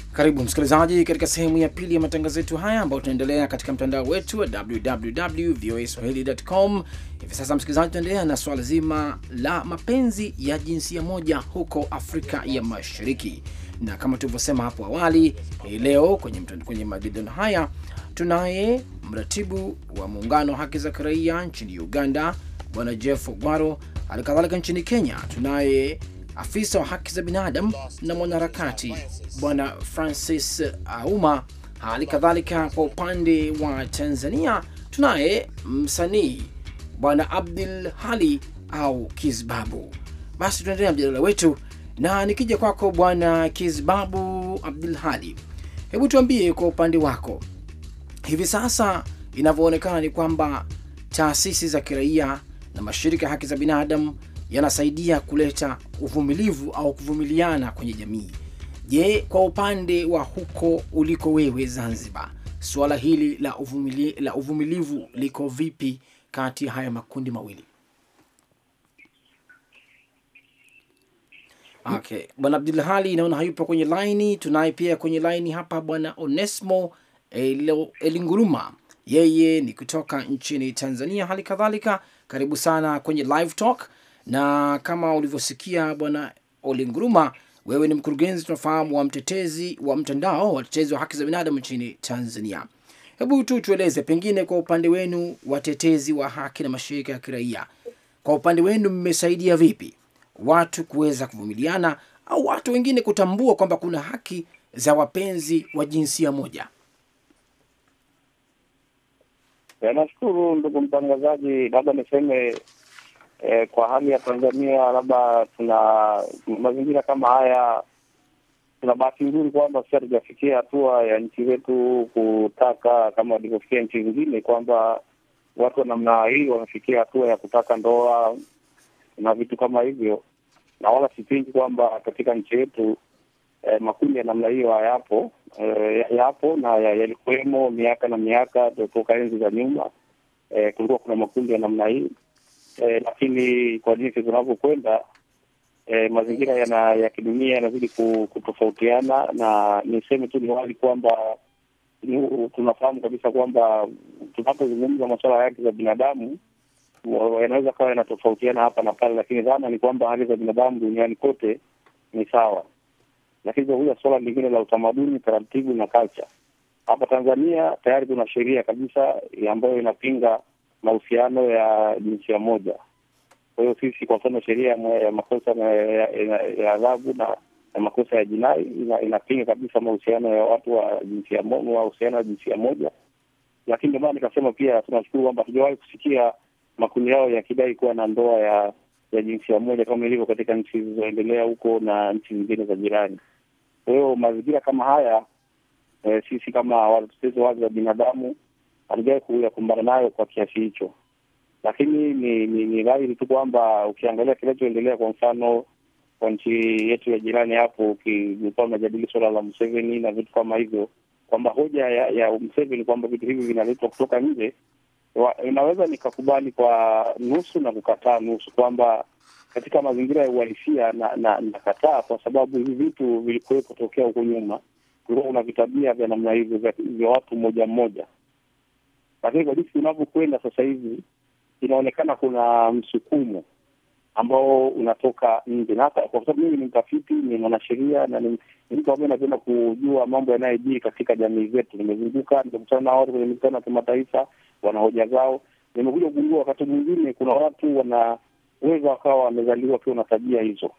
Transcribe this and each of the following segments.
Karibu msikilizaji katika sehemu ya pili ya matangazo yetu haya ambayo tunaendelea katika mtandao wetu wa www.voaswahili.com. Hivi sasa, msikilizaji, tunaendelea na swala zima la mapenzi ya jinsia moja huko Afrika ya Mashariki, na kama tulivyosema hapo awali, hii leo kwenye, kwenye majadiliano haya tunaye mratibu wa muungano wa haki za kiraia nchini Uganda Bwana Jeff Ogwaro. Hali kadhalika nchini Kenya tunaye afisa wa haki za binadamu na mwanaharakati Bwana Francis Auma. Hali kadhalika kwa upande wa Tanzania tunaye msanii Bwana Abdul Hali au Kizbabu. Basi tunaendelea mjadala wetu, na nikija kwako Bwana Kizbabu Abdul Hali, hebu tuambie kwa upande wako, hivi sasa inavyoonekana ni kwamba taasisi za kiraia na mashirika ya haki za binadamu yanasaidia kuleta uvumilivu au kuvumiliana kwenye jamii. Je, kwa upande wa huko uliko wewe Zanzibar, suala hili la, uvumili, la uvumilivu liko vipi kati ya haya makundi mawili? Okay, bwana Abdul Hali naona hayupo kwenye laini. Tunaye pia kwenye laini hapa bwana Onesmo Elinguruma, yeye ni kutoka nchini Tanzania. Hali kadhalika karibu sana kwenye live talk na kama ulivyosikia bwana Olinguruma, wewe ni mkurugenzi tunafahamu wa mtetezi wa mtandao wa watetezi wa haki za binadamu nchini Tanzania. Hebu tu tueleze pengine kwa upande wenu watetezi wa haki na mashirika ya kiraia, kwa upande wenu mmesaidia vipi watu kuweza kuvumiliana au watu wengine kutambua kwamba kuna haki za wapenzi wa jinsia moja? Nashukuru ndugu mtangazaji, labda niseme Eh, kwa hali ya Tanzania labda tuna mazingira kama haya, tuna bahati nzuri kwamba sisi hatujafikia hatua ya nchi zetu kutaka kama walivyofikia nchi zingine, kwamba watu wa namna hii wamefikia hatua ya kutaka ndoa na vitu kama hivyo, na wala sipingi kwamba katika nchi yetu eh, makundi ya namna hiyo hayapo, eh, yapo na yalikuwemo miaka na miaka toka enzi za nyuma. Eh, kulikuwa kuna makundi ya namna hii Eh, lakini kwa jinsi tunavyokwenda eh, mazingira yana ya kidunia yanazidi kutofautiana, na niseme tu ni wazi kwamba tunafahamu kabisa kwamba tunapozungumza masuala ya haki za binadamu yanaweza kawa yanatofautiana hapa na pale, lakini dhana ni kwamba haki za binadamu duniani kote ni sawa. Lakini kuja suala lingine la utamaduni, taratibu na culture, hapa Tanzania tayari kuna sheria kabisa ambayo inapinga mahusiano ya jinsia moja. Kwa hiyo sisi, kwa mfano, sheria ya makosa ya adhabu na na makosa ya jinai ina, inapinga kabisa mahusiano ya watu wa jinsia moja, mahusiano ya jinsia moja. Lakini ndio maana nikasema pia tunashukuru kwamba hatujawahi kusikia makundi yao yakidai kuwa na ndoa ya ya jinsia moja kama ilivyo katika nchi zilizoendelea huko na nchi zingine za jirani. Kwa hiyo mazingira kama haya eh, sisi kama watetezi wa haki za binadamu hatujawahi kuyakumbana nayo kwa kiasi hicho, lakini ni ni, ni dhahiri tu kwamba ukiangalia kinachoendelea, kwa mfano kwa nchi yetu ya jirani hapo, ukikuwa unajadili suala la Museveni na vitu kama hivyo, kwamba hoja ya, ya Museveni kwamba vitu hivi vinaletwa kutoka nje, inaweza nikakubali kwa nusu na kukataa nusu, kwamba katika mazingira ya uhalisia na na nakataa, kwa sababu hivi vitu vilikuwepo tokea huko nyuma. Kulikuwa kuna vitabia vya namna hivyo vya watu mmoja mmoja lakini kwa jinsi unavyokwenda sasa hivi inaonekana kuna msukumo ambao unatoka nje, na hata kwa sababu mimi ni mtafiti, ni mwanasheria na ni mtu ambaye napenda kujua mambo yanayojiri katika jamii zetu. Nimezunguka, nimekutana na watu kwenye mikutano ya kimataifa, wana hoja zao. Nimekuja kugundua wakati mwingine kuna watu wanaweza wakawa wamezaliwa wakiwa na tabia hizo,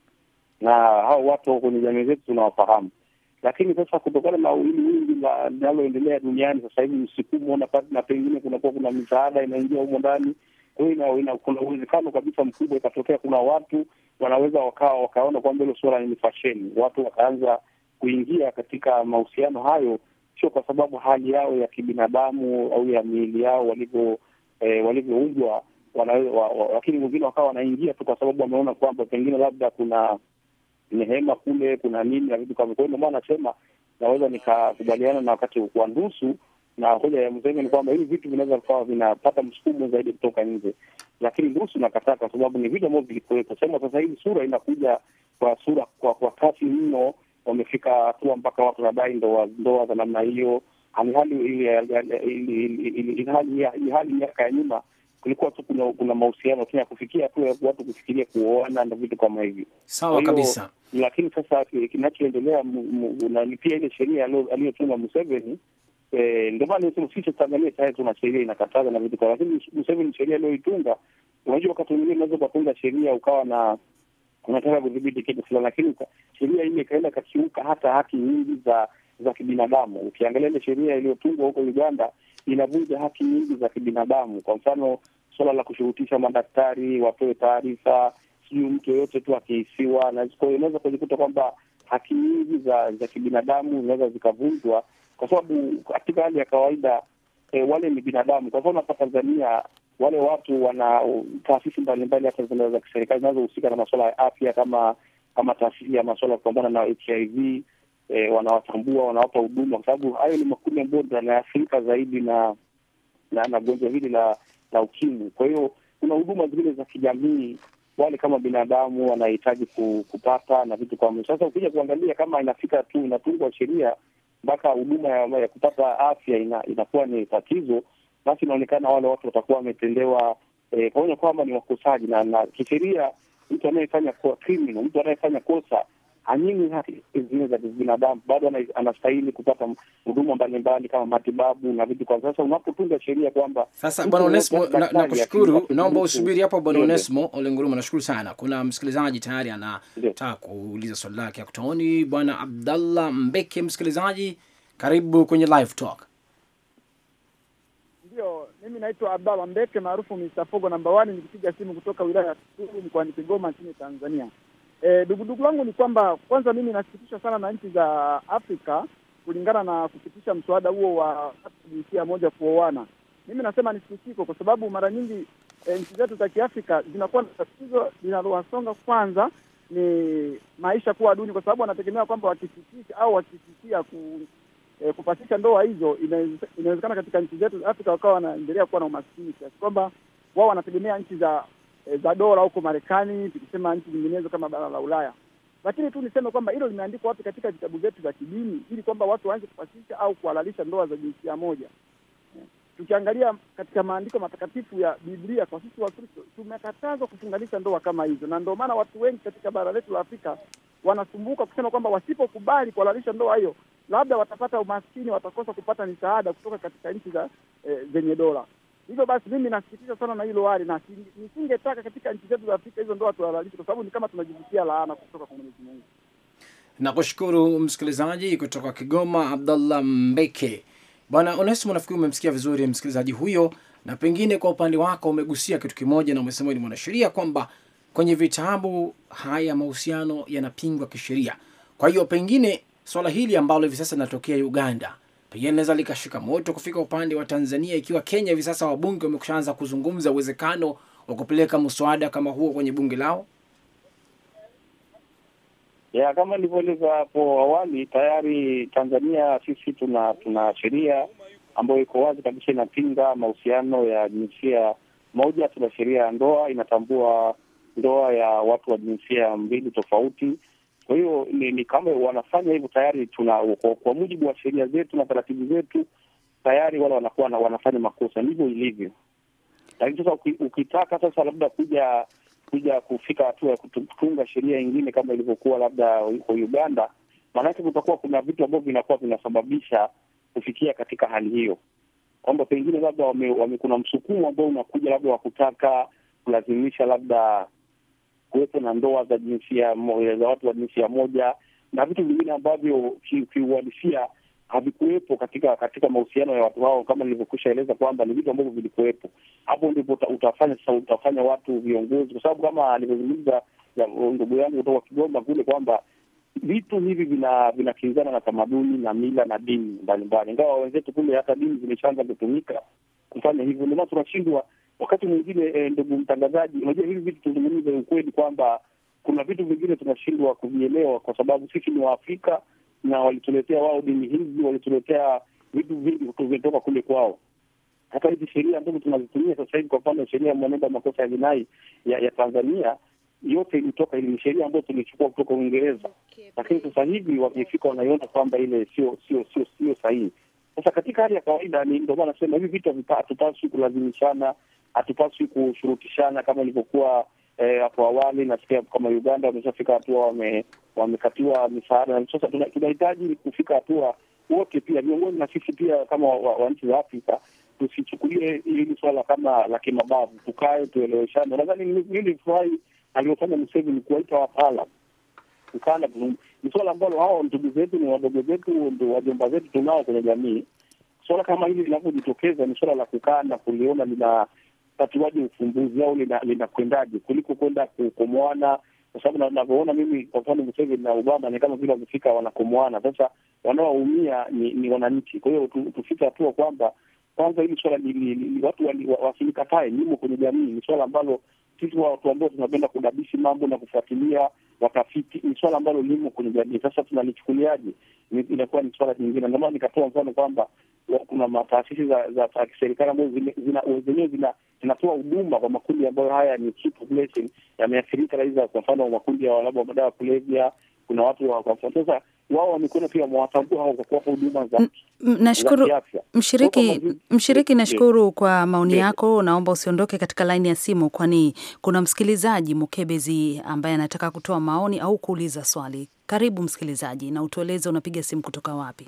na hao watu kwenye jamii zetu tunawafahamu lakini sasa kutokana na hili wingi linaloendelea duniani sasa hivi, msukumo na na pengine kunakuwa kuna misaada inaingia humo ndani. Kwa hiyo kuna uwezekano kabisa mkubwa ikatokea kuna watu wanaweza wakawa wakaona kwamba hilo suala ni fasheni, watu wakaanza kuingia katika mahusiano hayo, sio kwa sababu hali yao ya kibinadamu au ya miili yao walivyo eh, walivyoumbwa, lakini wengine wakawa wanaingia tu kwa sababu wameona kwamba pengine labda kuna nehema kule, kuna nini na vitu kama. Kwa hiyo ndio maana nasema naweza nikakubaliana na wakati wa nusu na hoja ya Museveni ni kwamba hivi vitu vinaweza vikawa vinapata msukumo zaidi kutoka nje, lakini nusu nakataa, kwa sababu ni vitu ambavyo vilikuwepo. Sema sasa hivi sura inakuja kwa sura kwa kwa kasi mno wamefika hatua mpaka watu wanadai ndoa ndoa za namna hiyo, hali hali miaka ya nyuma kulikuwa tu kuna, kuna mahusiano lakini ya kufikia tu watu kufikiria kuoana na vitu kama hivyo. Sawa kabisa, lakini sasa kinachoendelea ni pia ile sheria aliyotunga Museveni Eh, ndio maana nisema sisi Tanzania tayari tuna sheria inakataza na vitu, lakini Museveni sheria aliyoitunga, unajua wakati mwingine unaweza ukatunga sheria ukawa na unataka kudhibiti kitu fulani, lakini sheria ile ikaenda kakiuka hata haki nyingi za za kibinadamu. Ukiangalia ile sheria iliyotungwa huko Uganda inavunja haki nyingi za kibinadamu. Kwa mfano, suala la kushurutisha madaktari wapewe taarifa, sijui mtu yoyote tu akihisiwa, na unaweza kujikuta kwamba haki nyingi za za kibinadamu zinaweza zikavunjwa kwa sababu katika hali ya kawaida e, wale ni binadamu. Kwa mfano hapa Tanzania wale watu wana taasisi mbalimbali hata zile za kiserikali zinazohusika na masuala ya afya kama kama taasisi ya masuala ya kupambana na HIV e, wanawatambua, wanawapa huduma, kwa sababu hayo ni makundi ambayo yanaathirika zaidi na na na gonjwa hili la la ukimwi. Kwa hiyo kuna huduma zingine za kijamii wale kama binadamu wanahitaji kupata na vitu kama sasa. Ukija kuangalia kama inafika tu inatungwa sheria mpaka huduma ya, ya kupata afya ina, inakuwa ni tatizo, basi inaonekana wale watu watakuwa wametendewa eh, pamoja kwamba ni wakosaji na, na kisheria mtu anayefanya criminal, mtu anayefanya kosa hanyimi haki zingine za binadamu, bado anastahili kupata huduma mbalimbali kama matibabu na vitu. Kwa sasa unapotunga sheria kwamba sasa, Bwana Onesmo, nakushukuru. Naomba usubiri hapo Bwana Onesmo Olenguruma, nashukuru sana. Kuna msikilizaji tayari anataka kuuliza swali lake akutaoni. Bwana Abdallah Mbeke, msikilizaji, karibu kwenye live talk. Ndio, mimi naitwa Abdallah Mbeke maarufu Mr. Fogo namba wani, nikipiga simu kutoka wilaya ya Tunduru mkoani Kigoma nchini Tanzania. E, dugudugu langu ni kwamba kwanza, mimi nasikitishwa sana na nchi za Afrika kulingana na kupitisha mswada huo wa jinsia moja kuoana. Mimi nasema ni sikitiko, kwa sababu mara nyingi e, nchi zetu za Kiafrika zinakuwa na tatizo linalowasonga kwanza ni maisha kuwa duni, kwa sababu wanategemea kwamba wakipitisha au wakisikia ku, e, kupasisha ndoa hizo, inawezekana katika nchi zetu za Afrika wakawa wanaendelea kuwa na umaskini kiasi kwamba wao wanategemea nchi za E, za dola huko Marekani, tukisema nchi nyinginezo kama bara la Ulaya. Lakini tu niseme kwamba hilo limeandikwa wapi katika vitabu vyetu vya kidini, ili kwamba watu waanze kupasisha au kuhalalisha ndoa za jinsia moja. E, tukiangalia katika maandiko matakatifu ya Biblia, kwa sisi Wakristo tumekatazwa kufunganisha ndoa kama hizo, na ndio maana watu wengi katika bara letu la Afrika wanasumbuka kusema kwamba wasipokubali kuhalalisha ndoa hiyo, labda watapata umaskini, watakosa kupata misaada kutoka katika nchi za e, zenye dola. Hivyo basi mimi nasikitisha sana na hilo hali, na nisingetaka katika nchi zetu za Afrika hizo ndoa tuhalalishe, kwa sababu ni kama tunajivutia laana kutoka kwa Mwenyezi Mungu. Nakushukuru msikilizaji kutoka Kigoma, Abdallah Mbeke. Bwana Onesimo, nafikiri umemsikia vizuri msikilizaji huyo, na pengine kwa upande wako umegusia kitu kimoja, na umesema ni mwanasheria kwamba kwenye vitabu haya mahusiano yanapingwa kisheria. Kwa hiyo pengine swala hili ambalo hivi sasa linatokea Uganda pengine linaweza likashika moto kufika upande wa Tanzania, ikiwa Kenya hivi sasa wabunge wamekushaanza kuzungumza uwezekano wa kupeleka mswada kama huo kwenye bunge lao. Ya, kama nilivyoeleza hapo awali, tayari Tanzania sisi tuna tuna sheria ambayo iko wazi kabisa inapinga mahusiano ya jinsia moja. Tuna sheria ya ndoa inatambua ndoa ya watu wa jinsia mbili tofauti. Kwa hiyo ni, ni kama wanafanya hivyo tayari tuna kwa, kwa mujibu wa sheria zetu na taratibu zetu tayari wale wanakuwa na, wanafanya makosa, ndivyo ilivyo. Lakini sasa ukitaka sasa labda kuja kuja kufika hatua ya kutunga sheria ingine kama ilivyokuwa labda huko Uganda, maanake kutakuwa kuna vitu ambavyo vinakuwa vinasababisha kufikia katika hali hiyo, kwamba pengine labda wame, wame kuna msukumo ambao unakuja labda wa kutaka kulazimisha labda kuwepo na ndoa za jinsia za watu wa jinsia moja na vitu vingine ambavyo kiuhalisia havikuwepo katika katika mahusiano ya watu hao, kama nilivyokwisha eleza kwamba ni vitu ambavyo vilikuwepo. Hapo ndipo utafanya sasa, utafanya watu viongozi, kwa sababu kama alivyozungumza ndugu yangu kutoka Kigoma kule kwamba vitu hivi vina vinakinzana na tamaduni na mila na dini mbalimbali, ingawa wenzetu kule hata dini zimeshaanza kutumika kufanya hivyo. Ndio maana tunashindwa wakati mwingine eh, ndugu mtangazaji, unajua hivi vitu tuzungumze ukweli kwamba kuna vitu vingine tunashindwa kuvielewa kwa sababu sisi ni Waafrika na walituletea wao dini hizi, walituletea vitu vingi vimetoka kule kwao. Hata hizi sheria ambazo tunazitumia sasa hivi, kwa mfano sheria ya mwenendo wa makosa ya jinai ya, ya Tanzania yote ilitoka, ni sheria ambayo tulichukua kutoka Uingereza, lakini sasa hivi wamefika wanaiona kwamba ile sio sio sio sio sahihi. Sasa katika hali ya kawaida, ni ndio maana nasema hivi vitu hatupaswi kulazimishana, hatupaswi kushurutishana kama ilivyokuwa hapo eh, awali. Nasikia kama Uganda wameshafika hatua wame, wamekatiwa misaada, na sasa tunahitaji kufika hatua wote, pia viongozi na sisi pia kama wa, wa nchi za Afrika tusichukulie hili swala kama la kimabavu, tukae tueleweshane. Nadhani mimi furahi alivyofanya Museveni kuwaita wataalam ukanda, ni swala ambalo hao ndugu zetu ni wadogo zetu, ndio wajomba zetu tunao kwenye jamii. Swala kama hili linavyojitokeza ni swala la kukaa na kuliona lina tatuaje ufumbuzi au linakwendaje, lina kuliko kwenda kukomoana, kwa sababu navyoona mimi, kwa mfano Museveni na Obama ni kama vile wamefika wanakomoana. Sasa wanaoumia ni, ni wananchi. Kwa hiyo tufike hatua kwamba kwanza hili swala watu wasilikatae, limo kwenye jamii. Ni swala ambalo sisi watu ambao tunapenda kudadisi mambo na kufuatilia watafiti, ni swala ambalo limo kwenye jamii. Sasa tunalichukuliaje? Inakuwa ni swala jingine. Ndio maana nikatoa mfano kwamba kuna mataasisi za za kiserikali ambazo zenyewe zina zinatoa huduma kwa makundi ambayo haya ni key population yameathirika, aidha kwa mfano makundi ya labda madawa ya kulevya. Kuna watu wa kwa sasa wao wamekuwa pia mwatambua hao kwa kuwapa huduma za Nashukuru mshiriki, mshiriki, nashukuru kwa maoni yako. Naomba usiondoke katika laini ya simu, kwani kuna msikilizaji Mukebezi ambaye anataka kutoa maoni au kuuliza swali. Karibu msikilizaji, na utueleze unapiga simu kutoka wapi?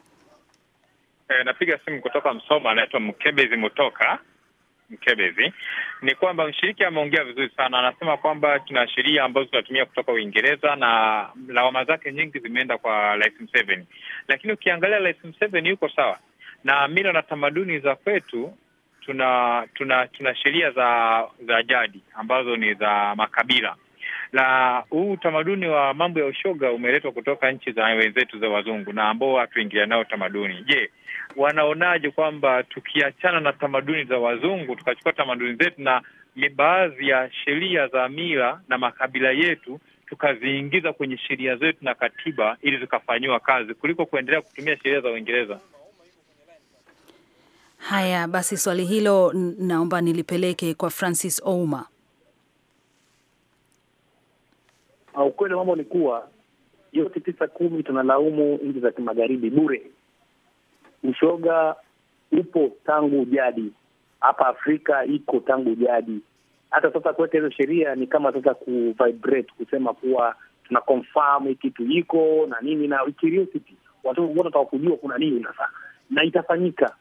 E, napiga simu kutoka Msoma, anaitwa Mkebezi Mutoka Mkebezi. Ni kwamba mshiriki ameongea vizuri sana, anasema kwamba tuna sheria ambazo tunatumia kutoka Uingereza na lawama zake nyingi zimeenda kwa Rais Museveni, lakini ukiangalia Rais Museveni yuko sawa na mila na tamaduni za kwetu. Tuna tuna tuna sheria za za jadi ambazo ni za makabila, na huu utamaduni wa mambo ya ushoga umeletwa kutoka nchi za wenzetu za wazungu na ambao hatuingilia nao tamaduni. Je, wanaonaje kwamba tukiachana na tamaduni za wazungu tukachukua tamaduni zetu na baadhi ya sheria za mila na makabila yetu tukaziingiza kwenye sheria zetu na katiba ili zikafanyiwa kazi kuliko kuendelea kutumia sheria za Uingereza? Haya basi, swali hilo naomba nilipeleke kwa Francis Ouma. Ukweli mambo ni kuwa yote tisa kumi tunalaumu nchi za kimagharibi bure. Ushoga upo tangu jadi, hapa Afrika iko tangu jadi. Hata sasa kuweka hizo sheria ni kama sasa kuvibrate, kusema kuwa tuna confirm hii kitu iko na nini na curiosity, watu wote wataka kujua kuna nini sasa, na itafanyika.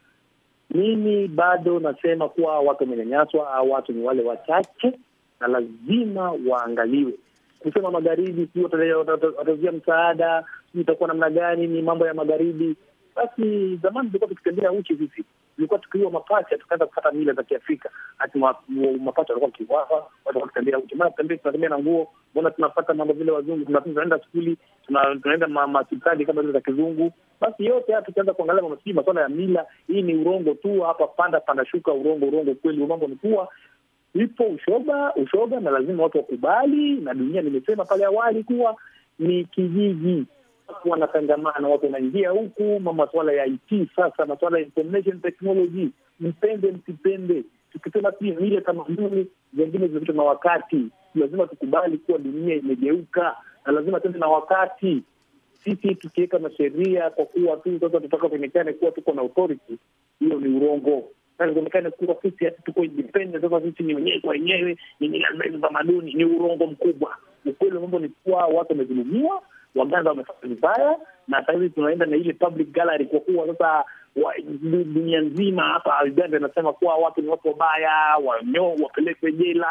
Mimi bado nasema kuwa watu wamenyanyaswa, au watu ni wale wachache na lazima waangaliwe. Kusema magharibi si watazia msaada, si itakuwa namna gani? Ni mambo ya magharibi. Basi zamani tulikuwa tukitembea uchi, sisi tulikuwa tukiua mapacha, tukaanza kupata mila za Kiafrika. Hati mapacha walikuwa kiwawa, watu walikuwa wakitembea uchi. Mbona tunatembea na nguo? Mbona tunapata mambo vile wazungu? Tunaenda skuli, tunaenda mahospitali kama zile za kizungu. Basi yote haya tukianza kuangalia mamasi masuala ya mila, hii ni urongo tu hapa, panda panda shuka, urongo urongo. Kweli mambo ni kuwa ipo ushoga ushoga, na lazima watu wakubali, na dunia nimesema pale awali kuwa ni kijiji watu wanatangamana, watu wanaingia huku, masuala ya IT sasa, masuala ya information technology, mpende msipende, tukisema pia mile tamaduni zengine zimepitwa na wakati. Lazima tukubali kuwa dunia imegeuka na lazima tuende na wakati. Sisi tukiweka masheria kwa kuwa tu sasa tutaka kuonekane kuwa tuko na authority, hiyo ni urongo. Kuonekane kuwa sisi tuko independent, sasa sisi ni wenyewe kwa wenyewe, ni mila zetu, tamaduni, ni urongo mkubwa. Ukweli mambo ni kuwa watu wamedhulumiwa Waganda wamefanya vibaya, na sahizi tunaenda na ile public gallery, kwa kuwa sasa dunia nzima hapa Uganda inasema kuwa watu ni watu wabaya, wanyo wapelekwe jela,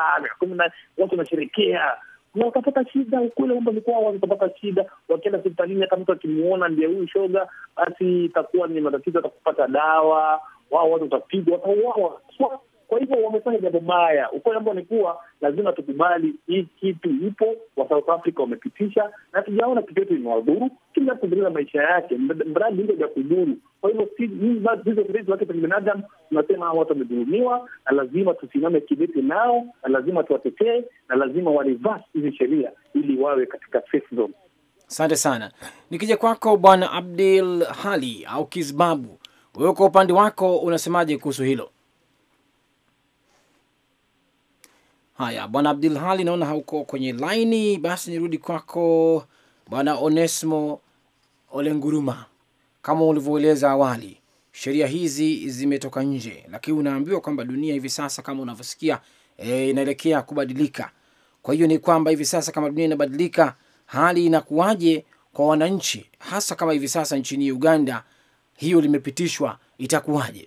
watu wanasherekea na watapata shida. Ukweli mambo ni kuwa watu watapata shida, wakienda hospitalini, hata mtu akimuona ndiye huyu shoga, basi itakuwa ni matatizo, atakupata dawa, wao watu watapigwa, watauawa. Kwa hivyo wamefanya jambo baya. Ukweli ambao ni kuwa lazima tukubali hii kitu ipo, wa South Africa wamepitisha, na tujaona kitu yetu imewadhuru. Kila mtu kuendeleza maisha yake, mradi hilo ja kudhuru. Kwa hivyo hizo kirezi wake za binadamu, tunasema hawa watu wamedhulumiwa, na lazima tusimame kidete nao, na lazima tuwatetee, na lazima warivasi hizi sheria ili wawe katika safe zone. Asante sana. Nikija kwako Bwana Abdul Hali au Kizbabu, wewe kwa upande wako unasemaje kuhusu hilo? Haya, bwana Abdul Hali, naona hauko kwenye laini, basi nirudi kwako bwana Onesmo Olenguruma. Kama ulivyoeleza awali, sheria hizi zimetoka nje, lakini unaambiwa kwamba dunia hivi sasa kama unavyosikia e, inaelekea kubadilika. Kwa hiyo ni kwamba hivi sasa kama dunia inabadilika, hali inakuwaje kwa wananchi, hasa kama hivi sasa nchini Uganda hiyo limepitishwa, itakuwaje?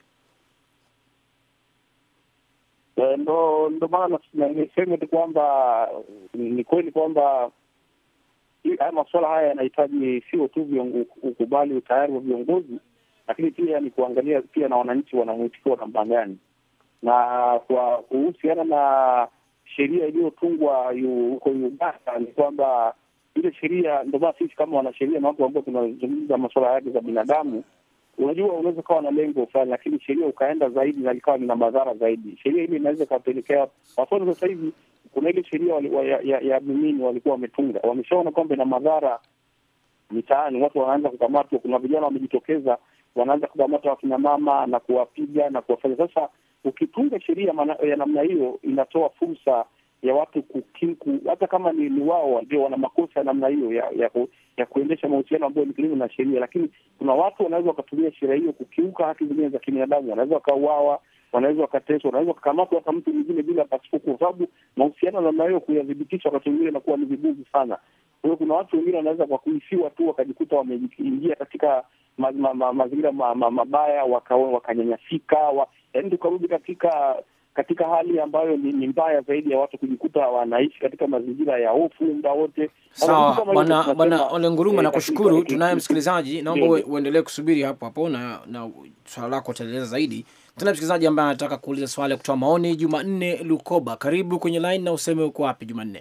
Ndo ndo maana niseme tu kwamba ni kweli kwamba haya masuala haya yanahitaji sio tu ukubali utayari wa viongozi, lakini pia ni kuangalia pia na wananchi wanamwitikio namna gani, na kwa kuhusiana na sheria iliyotungwa huko Uganda ni kwamba ile sheria, ndio maana sisi kama wanasheria na watu ambao tunazungumza masuala ya haki za binadamu Unajua, unaweza ukawa na lengo fulani, lakini sheria ukaenda zaidi na likawa lina madhara zaidi. Sheria hili inaweza ikapelekea wafano. Sasa hivi kuna ile sheria ya, ya, ya mimini walikuwa wametunga, wameshaona kwamba ina madhara mitaani, watu wanaanza kukamatwa. Kuna vijana wamejitokeza, wanaanza kukamata wakina mama na kuwapiga na kuwafanya. Sasa ukitunga sheria ya namna hiyo, inatoa fursa ya watu kukiku, hata kama ni, ni wao ndio wana makosa ya namna hiyo ya, ya, ku, ya kuendesha mahusiano ambayo ni kinyume na sheria, lakini kuna watu wanaweza wakatumia sheria hiyo kukiuka haki zingine za kibinadamu. Wanaweza wakauawa, wanaweza wakateswa, wanaweza wakakamatwa hata mtu mwingine bila pasipo, kwa sababu mahusiano namna hiyo kuyadhibitisha wakati mwingine inakuwa ni vigumu sana. Kwa hiyo kuna watu wengine wanaweza kwa kuhisiwa tu wakajikuta wameingia katika ma, ma, ma, mazingira ma, ma, mabaya wakanyanyasika, waka yaani tukarudi katika katika hali ambayo ni, ni mbaya zaidi ya watu kujikuta wanaishi katika mazingira ya hofu muda wote. Sawa bwana bwana Ole Nguruma, nakushukuru. Tunaye msikilizaji, naomba uendelee kusubiri hapo hapo na na swala lako utaeleza zaidi. Tunaye msikilizaji ambaye anataka kuuliza swali ya kutoa maoni. Jumanne Lukoba, karibu kwenye line na useme uko wapi Jumanne.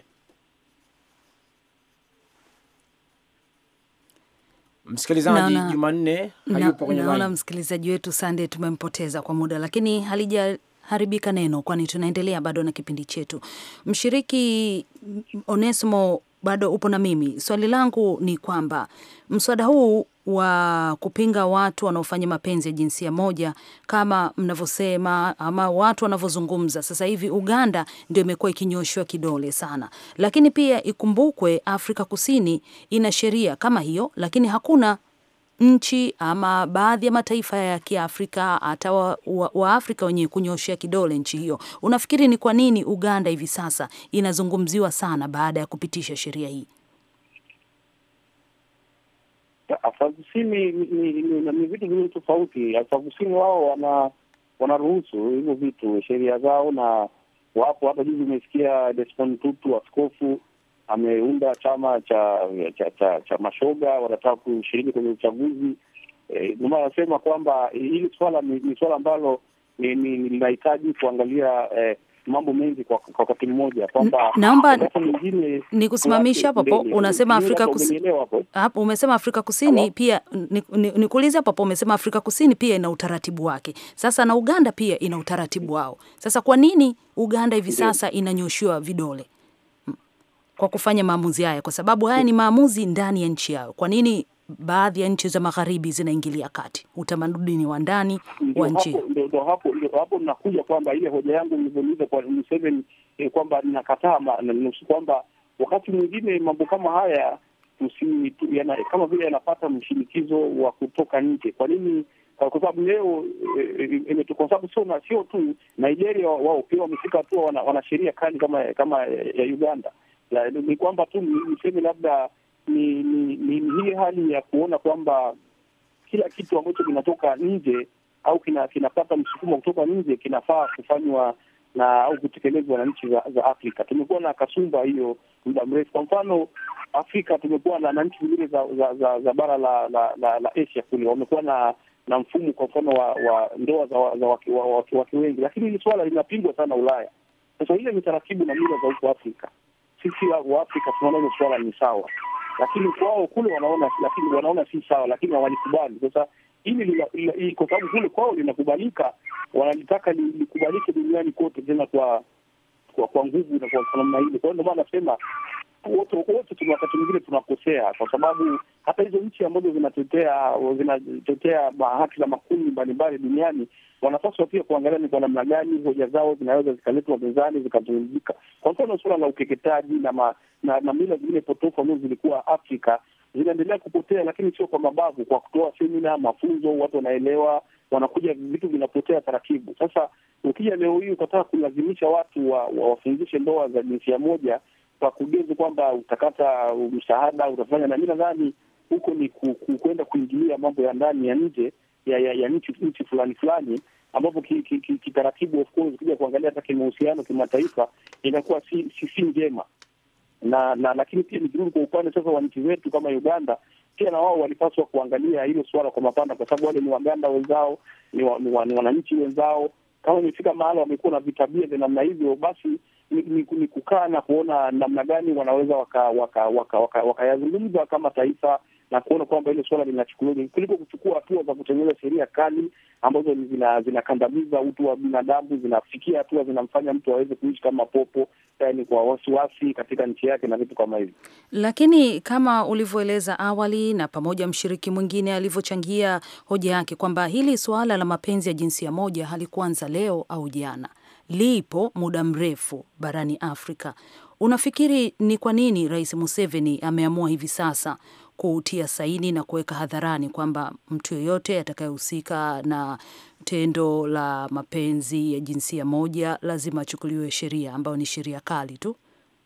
Msikilizaji Jumanne hayupo kwenye line. Naona msikilizaji wetu Sande tumempoteza kwa muda, lakini halija haribika neno, kwani tunaendelea bado na kipindi chetu. Mshiriki Onesimo, bado upo na mimi. Swali langu ni kwamba mswada huu wa kupinga watu wanaofanya mapenzi ya jinsia moja kama mnavyosema ama watu wanavyozungumza sasa hivi, Uganda ndio imekuwa ikinyoshwa kidole sana, lakini pia ikumbukwe Afrika Kusini ina sheria kama hiyo, lakini hakuna nchi ama baadhi ya mataifa ya Kiafrika hata wa, wa, wa Afrika wenyewe kunyoshea kidole nchi hiyo. Unafikiri ni kwa nini Uganda hivi sasa inazungumziwa sana baada ya kupitisha sheria hii? Afrika Kusini ni vitu viwili tofauti. Afrika Kusini wao wana wanaruhusu hivyo vitu, sheria zao, na wapo hapa. Juzi umesikia Desmond Tutu, askofu ameunda chama cha cha, cha, cha mashoga, wanataka kushiriki kwenye uchaguzi. Ndio maana anasema kwamba hili swala ni, ni swala ambalo linahitaji kuangalia eh, mambo mengi kwa wakati mmoja, kwamba naomba ni kusimamisha hapo hapo. Unasema Afrika Kusini hapo, umesema Afrika Kusini Hello? Pia nikuulize hapo hapo, umesema Afrika Kusini pia ina utaratibu wake. Sasa na Uganda pia ina utaratibu wao. Sasa kwa nini Uganda hivi sasa inanyoshiwa vidole kwa kufanya maamuzi haya? Kwa sababu haya ni maamuzi ndani ya nchi yao. Kwa nini baadhi ya nchi za magharibi zinaingilia kati utamaduni wa ndani wa nchi? Ndo hapo ndo hapo nakuja kwamba ile hoja yangu nilivyouliza kwa Museveni eh, kwamba ninakataa kwamba wakati mwingine mambo kama haya tusi, tu, yana, kama vile yanapata mshinikizo wa kutoka nje. Kwa nini? Kwa sababu leo e, kwa sababu sio sio tu Nigeria wao pia wamefika hatua wana, wana sheria kali kama kama ya Uganda. La, ni kwamba tu niseme labda ni ni, ni hii hali ya kuona kwamba kila kitu ambacho kinatoka nje au kina, kinapata msukumo kutoka nje kinafaa kufanywa na au kutekelezwa na nchi za, za Afrika. Tumekuwa na kasumba hiyo muda mrefu. Kwa mfano Afrika tumekuwa na, na nchi zingine za, za, za, za bara la, la, la, la Asia kule wamekuwa na na mfumo kwa mfano wa, wa ndoa za, za wake, wa, wake, wake wengi, lakini hili swala linapingwa sana Ulaya. Sasa ile ni taratibu na mila za huko Afrika. Sisi wa Afrika tunaona hilo swala ni sawa, lakini kwao kule wanaona lakini wanaona si sawa, lakini hawalikubali. Sasa hili kwa sababu kule kwao linakubalika, wanalitaka likubalike duniani kote, tena kwa kwa, kwa nguvu na kwa namna hili. Kwa hiyo ndio maana nasema wote wote tuna wakati mwingine tunakosea wanakosea, kwa sababu hata hizo nchi ambazo zinatetea zinatetea haki za makundi mbalimbali duniani wanapaswa pia kuangalia ni kwa namna gani hoja zao zinaweza zikaletwa mezani zikazungumzika. Kwa mfano suala la ukeketaji na, ma, na, na mila zingine potofu ambazo zilikuwa Afrika zinaendelea kupotea, lakini sio kwa mabavu, kwa kutoa semina, mafunzo, watu wanaelewa, wanakuja, vitu vinapotea taratibu. Sasa ukija leo hii ukataka kulazimisha watu wa, wa, wafundishe ndoa za jinsia moja kwa kugezi kwamba utakata msaada utafanya, na mi nadhani huko ni kwenda kuingilia mambo ya ndani ya nje ya, ya, ya nchi nchi fulani fulani ambapo kitaratibu ki, ki, of course ukija kuangalia hata kimahusiano kimataifa inakuwa si, si, si njema na na lakini pia nikirudi kwa upande sasa wa nchi zetu kama Uganda, pia na wao walipaswa kuangalia hilo suala kwa mapana, kwa sababu wale ni Waganda wenzao, ni, wa, ni, wa, ni wananchi wenzao. Kama imefika mahala wamekuwa na vitabia vya namna hivyo, basi ni, ni, ni kukaa na kuona namna gani wanaweza wakayazungumza waka, waka, waka, waka kama taifa na kuona kwamba hilo suala linachukuliwa kuliko kuchukua hatua za kutengeneza sheria kali ambazo zinakandamiza zina utu wa binadamu, zinafikia hatua zinamfanya mtu aweze kuishi kama popo, yani kwa wasiwasi katika nchi yake na vitu kama hivi. Lakini kama ulivyoeleza awali na pamoja mshiriki mwingine alivyochangia hoja yake kwamba hili suala la mapenzi ya jinsia moja halikuanza leo au jana, lipo muda mrefu barani Afrika. Unafikiri ni kwa nini Rais Museveni ameamua hivi sasa kutia saini na kuweka hadharani kwamba mtu yeyote atakayehusika na tendo la mapenzi ya jinsia moja lazima achukuliwe sheria ambayo ni sheria kali tu?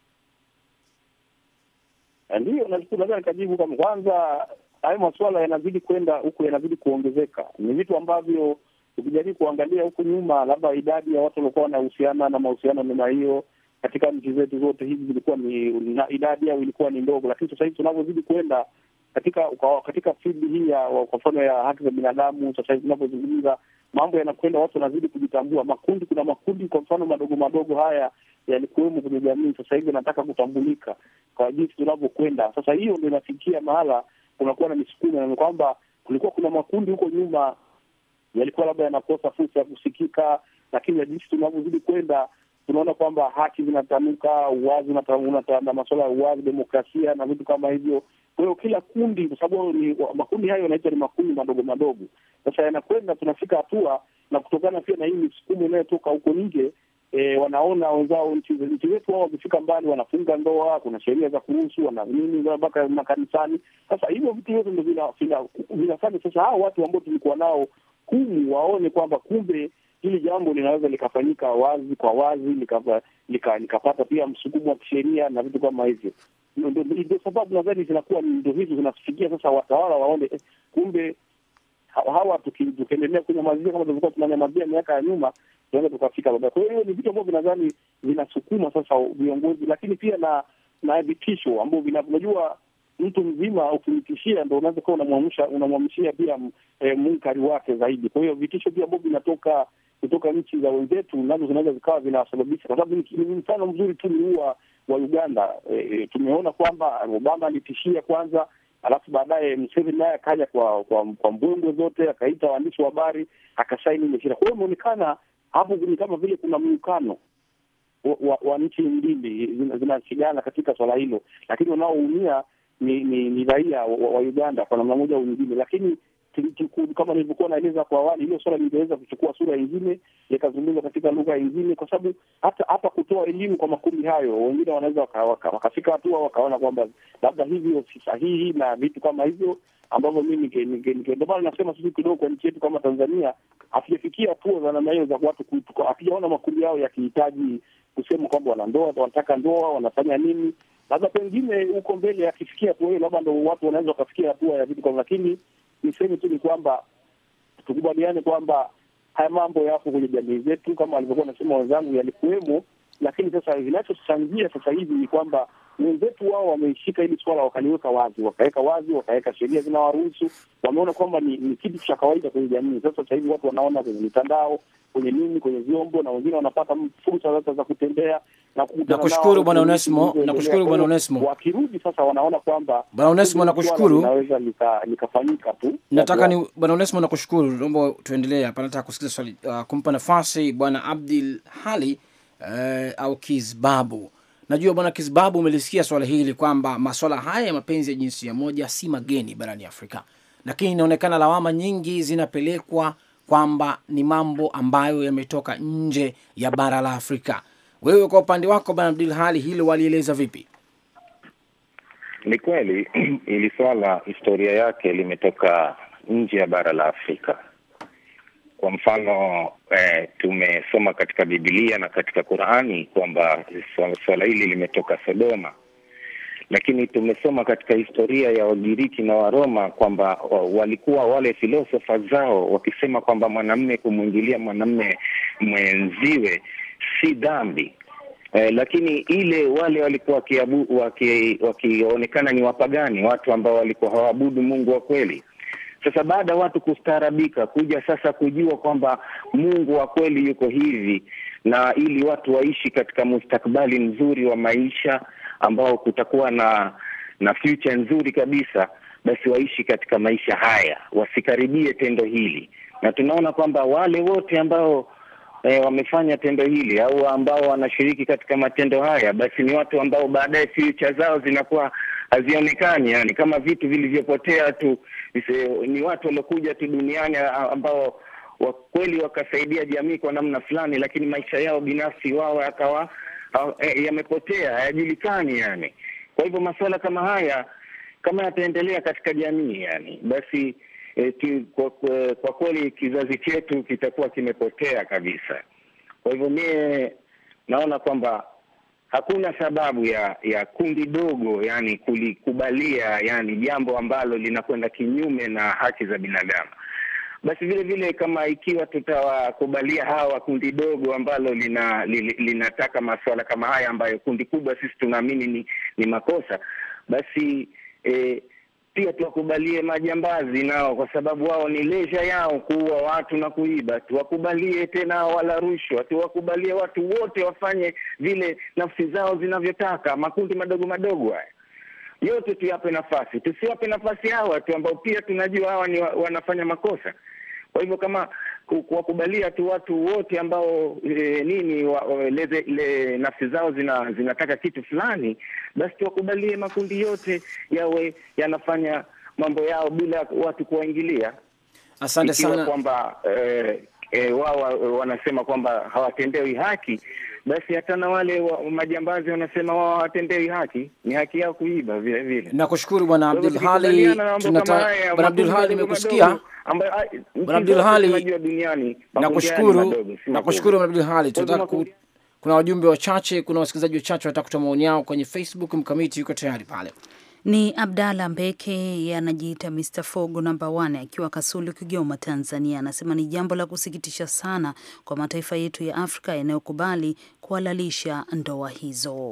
Ndiyo, naweza nikajibu kama kwanza, hayo masuala yanazidi kwenda huku, yanazidi kuongezeka. Ni vitu ambavyo ukijaribu kuangalia huku nyuma, labda idadi ya watu waliokuwa wanahusiana na mahusiano namna hiyo katika nchi zetu zote hizi zilikuwa ni na idadi yao ilikuwa ni ndogo, lakini sasa hivi tunavyozidi kwenda katika katika field hii ya kwa mfano ya haki za binadamu, sasa hivi tunavyozungumza mambo yanakwenda, watu wanazidi kujitambua. Makundi, kuna makundi kwa mfano madogo madogo haya yalikuwemo kwenye jamii, sasa hivi yanataka kutambulika kwa jinsi tunavyokwenda. Sasa hiyo ndio inafikia mahala kunakuwa na misukumo, na kwamba kulikuwa kuna makundi huko nyuma yalikuwa labda yanakosa fursa ya kusikika, lakini jinsi tunavyozidi kwenda tunaona kwamba haki zinatanuka, uwazi unatanda, masuala ya uwazi, demokrasia na vitu kama hivyo. Kwa hiyo kila kundi, kwa sababu ni makundi hayo yanaitwa ni makundi madogo madogo, sasa yanakwenda, tunafika hatua na kutokana pia na hii misukumo inayotoka huko nje e, wanaona wenzao nchi zetu wao wakifika mbali wanafunga ndoa, kuna sheria za kuruhusu, wana nini mpaka makanisani. Sasa hivyo vitu vyote ndo vinafanya sasa hao watu ambao tulikuwa nao humu waone kwamba kumbe hili jambo linaweza likafanyika wazi kwa wazi likapata lika, lika pia msukumo wa kisheria na vitu kama hivyo. Ndio sababu nadhani zinakuwa ndo hizo zinafikia sasa watawala waone eh, kumbe hawa tukiendelea kunyamazia kama tulivyokuwa tunanyamazia miaka ya nyuma, tunaweza tukafika baadaye. Kwa hiyo ni vitu ambavyo nadhani vinasukuma sasa viongozi, lakini pia na na vitisho ambavyo unajua mtu mzima ukimtishia ndo unaweza kuwa unamwamsha unamwamshia pia e, munkari wake zaidi. Kwa hiyo vitisho pia ambavyo vinatoka kutoka nchi za wenzetu nazo zinaweza zikawa vinawasababisha, kwa sababu ni mfano mzuri tu ni huu wa Uganda. E, tumeona kwamba Obama alitishia kwanza, alafu baadaye Museveni naye akaja kwa kwa, kwa mbwembwe zote, akaita waandishi wa habari akasaini ile sheria. Kwa hiyo imeonekana hapo ni kama vile kuna muungano wa, wa, wa nchi mbili zinashigana katika swala hilo, lakini wanaoumia ni ni, ni raia wa, wa Uganda kwa namna moja au nyingine, lakini kama nilivyokuwa naeleza kwa awali, hilo swala lingeweza kuchukua sura nyingine, likazungumzwa katika lugha nyingine, kwa sababu hata hata kutoa elimu kwa makundi hayo, wengine wanaweza wakafika waka, waka hatua wakaona kwamba labda hivyo si sahihi na vitu kama hivyo ambavyo mimi ndio maana nasema sisi kidogo kwa nchi yetu kama Tanzania hatujafikia hatua za namna hiyo za watu, hatujaona makundi yao yakihitaji kusema kwamba wana ndoa, wanataka ndoa, wanafanya nini labda pengine huko mbele akifikia hatua hiyo, labda ndo watu wanaweza wakafikia hatua ya vitu kama, lakini niseme tu ni kwamba tukubaliane kwamba haya mambo yapo kwenye jamii zetu, kama walivyokuwa nasema wenzangu, yalikuwemo, lakini sasa kinachochangia sasa hivi ni kwamba wenzetu wao wameishika hili swala wakaliweka wazi, wakaweka wazi, wakaweka sheria zinawaruhusu, wameona kwamba ni, ni kitu cha kawaida kwenye jamii. Sasa sasa hivi watu wanaona kwenye mitandao, kwenye nini, kwenye vyombo, na wengine wanapata fursa sasa za kutembea na kukutana. Nakushukuru bwana Onesmo, nakushukuru bwana Onesmo. Wakirudi sasa wanaona kwamba bwana Onesmo, nakushukuru, naweza likafanyika tu. Nataka ni bwana Onesmo, nakushukuru. Naomba tuendelee hapa, nataka kusikiza swali uh, kumpa nafasi bwana Abdul Hali uh, au Kizbabu Najua bwana Kizbabu, umelisikia swala hili kwamba maswala haya ya mapenzi ya jinsia moja si mageni barani Afrika, lakini inaonekana lawama nyingi zinapelekwa kwamba ni mambo ambayo yametoka nje ya bara la Afrika. Wewe kwa upande wako bwana Abdul Hali, hilo walieleza vipi? Ni kweli ili swala historia yake limetoka nje ya bara la Afrika. Kwa mfano eh, tumesoma katika Biblia na katika Qurani kwamba swala hili limetoka Sodoma, lakini tumesoma katika historia ya Wagiriki na Waroma kwamba walikuwa wale filosofa zao wakisema kwamba mwanamme kumwingilia mwanamme mwenziwe si dhambi. Eh, lakini ile wale walikuwa wakionekana waki ni wapagani, watu ambao walikuwa hawaabudu Mungu wa kweli. Sasa baada ya watu kustaarabika, kuja sasa kujua kwamba Mungu wa kweli yuko hivi, na ili watu waishi katika mustakabali mzuri wa maisha ambao kutakuwa na na future nzuri kabisa, basi waishi katika maisha haya, wasikaribie tendo hili, na tunaona kwamba wale wote ambao E, wamefanya tendo hili au ambao wanashiriki katika matendo haya, basi ni watu ambao baadaye future zao zinakuwa hazionekani, yani kama vitu vilivyopotea tu. Ni watu waliokuja tu duniani ambao wa kweli wakasaidia jamii kwa namna fulani, lakini maisha yao binafsi wao yakawa e, yamepotea, hayajulikani yani. Kwa hivyo masuala kama haya kama yataendelea katika jamii yani, basi E, ki, kwa, kwa, kwa kweli kizazi chetu kitakuwa kimepotea kabisa. Kwa hivyo mie naona kwamba hakuna sababu ya ya kundi dogo yani kulikubalia yani jambo ambalo linakwenda kinyume na haki za binadamu. Basi vile vile kama ikiwa tutawakubalia hawa kundi dogo ambalo lina, li, linataka masuala kama haya ambayo kundi kubwa sisi tunaamini ni, ni makosa basi e, pia tuwakubalie majambazi nao, kwa sababu wao ni leisure yao kuua watu na kuiba. Tuwakubalie tena wala rushwa, tuwakubalie watu wote wafanye vile nafsi zao zinavyotaka. Makundi madogo madogo haya yote tuyape nafasi, tusiwape nafasi hawa watu ambao pia tunajua hawa ni wa, wanafanya makosa. Kwa hivyo kama kuwakubalia tu watu wote ambao e, nini wa, leze, le, nafsi zao zina, zinataka kitu fulani, basi tuwakubalie makundi yote yawe yanafanya mambo yao bila watu kuwaingilia. Asante sana kwamba e, e, wao wanasema kwamba hawatendewi haki, basi hata na wale wa, majambazi wanasema wao hawatendewi haki, ni haki yao kuiba vile vile. Nakushukuru bwana Abdul Hali, tunata bwana Abdul Hali, nimekusikia bwana Abdul Hali, nakushukuru nakushukuru bwana Abdul Hali. Tunataka ku, kuna wajumbe wachache, kuna wasikilizaji wachache wanataka kutoa maoni yao kwenye Facebook. Mkamiti yuko tayari pale. Ni Abdalla Mbeke anajiita Mr Fogo namba 1 akiwa Kasulu, Kigoma, Tanzania. Anasema ni jambo la kusikitisha sana kwa mataifa yetu ya Afrika yanayokubali kuhalalisha ndoa hizo.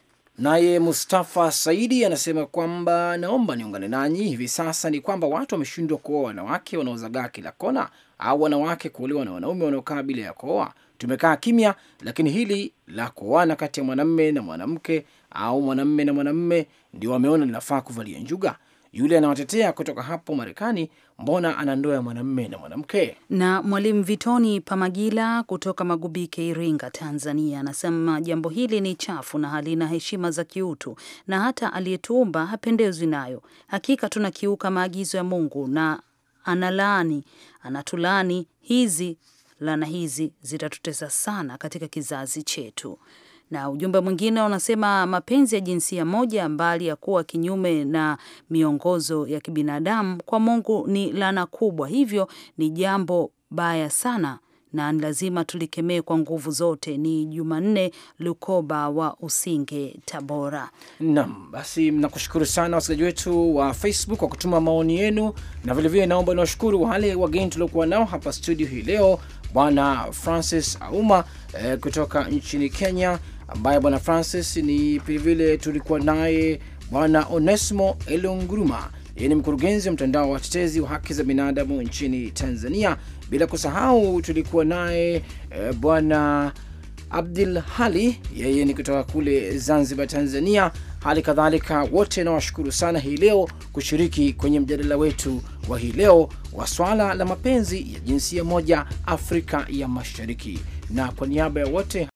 Naye Mustafa Saidi anasema kwamba naomba niungane nanyi. Hivi sasa ni kwamba watu wameshindwa kuoa wanawake wanaozagaa kila kona, au wanawake kuolewa na wanaume wanaokaa bila ya kuoa. Tumekaa kimya, lakini hili la kuoana kati ya mwanamme na mwanamke au mwanamme na mwanamme ndio wameona linafaa kuvalia njuga. Yule anawatetea kutoka hapo Marekani, mbona ana ndoa ya mwanamme na mwanamke? Na Mwalimu Vitoni Pamagila kutoka Magubike, Iringa, Tanzania, anasema jambo hili ni chafu na halina heshima za kiutu, na hata aliyetuumba hapendezwi nayo. Hakika tunakiuka maagizo ya Mungu na analaani, anatulaani. Hizi laana hizi zitatutesa sana katika kizazi chetu. Na ujumbe mwingine unasema mapenzi ya jinsia moja, mbali ya kuwa kinyume na miongozo ya kibinadamu, kwa Mungu ni laana kubwa, hivyo ni jambo baya sana na ni lazima tulikemee kwa nguvu zote. Ni Jumanne Lukoba wa Usinge, Tabora. Naam, basi nakushukuru sana wasikilizaji wetu wa Facebook kwa kutuma maoni yenu, na vilevile naomba niwashukuru wale wageni tuliokuwa nao hapa studio hii leo, Bwana Francis Auma eh, kutoka nchini Kenya, ambaye Bwana Francis ni vilevile tulikuwa naye Bwana Onesmo Elonguruma yeye ni mkurugenzi wa mtandao wa watetezi wa haki za binadamu nchini Tanzania. Bila kusahau tulikuwa naye e, bwana Abdul Hali, yeye ni kutoka kule Zanzibar, Tanzania. Hali kadhalika wote nawashukuru sana hii leo kushiriki kwenye mjadala wetu wa hii leo wa swala la mapenzi ya jinsia moja Afrika ya Mashariki, na kwa niaba ya wote